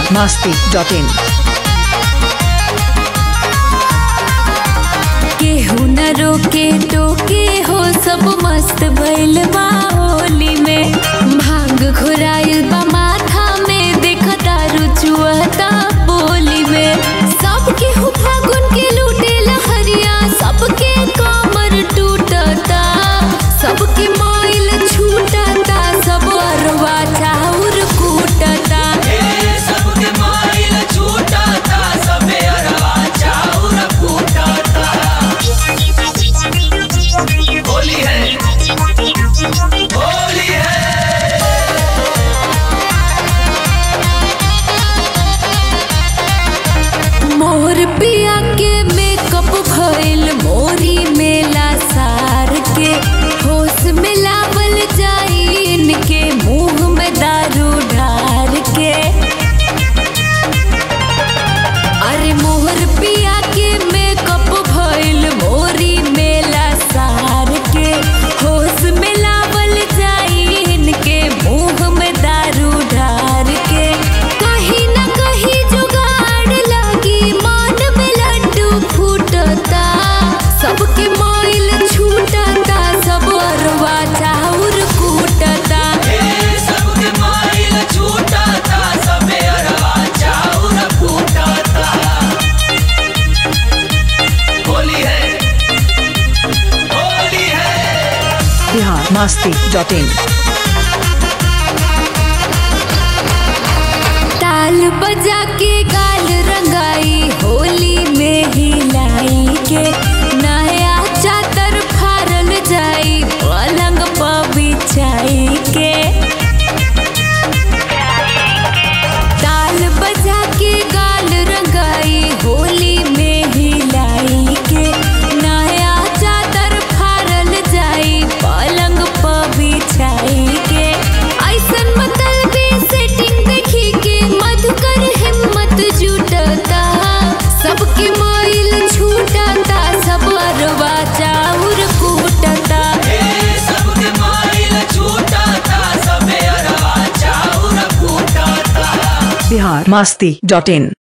masti.in केहू न रोके टोके हो सब मस्त भइल बा होली में भांग घुराइल बा माथा में देख दारू चुहता बोली में सब केहू फागुन के लूटे लहरिया सबके कमर टूटता सबके माइल छूटता सब अरवा चाउर कूटता सबके माइल छूटता सबे अरवा चाउर फूटता होली है होली है मोर पिया के मेकअप भइल मोरी मेला सार के होश में लावल जाई इनके मुंह में दारू ढार के अरे मोहर पिया के मेकअप भइल मोरी मेला सार के होश में लावल जाई इनके मुंह में दारू ढार के कहीं न कहीं जुगाड़ लगी मान में लड्डू फूटता सबके माइल छूटता सब अरवा चाउर कूटता सबके माइल छूटता सबे अरवा चाउर फूटता होली है होली है बिहार masti.in ताल बजा के गाल रंगाई होली में हिलाई के नया चादर फारल जाई पलंग पर बिछाई के ताल बजा के गाल रंगाई होली में हिलाई के नया चादर फारल जाई पलंग पर बिछाई के ऐसन मतलबी सेटिंग देखी के मधुकर हिम्मत जुटता सबके माइल छूटता सब अरवा चाउर कूटता सबके माइल छूटता सबे अरवा चाउर फूटता बिहार masti.in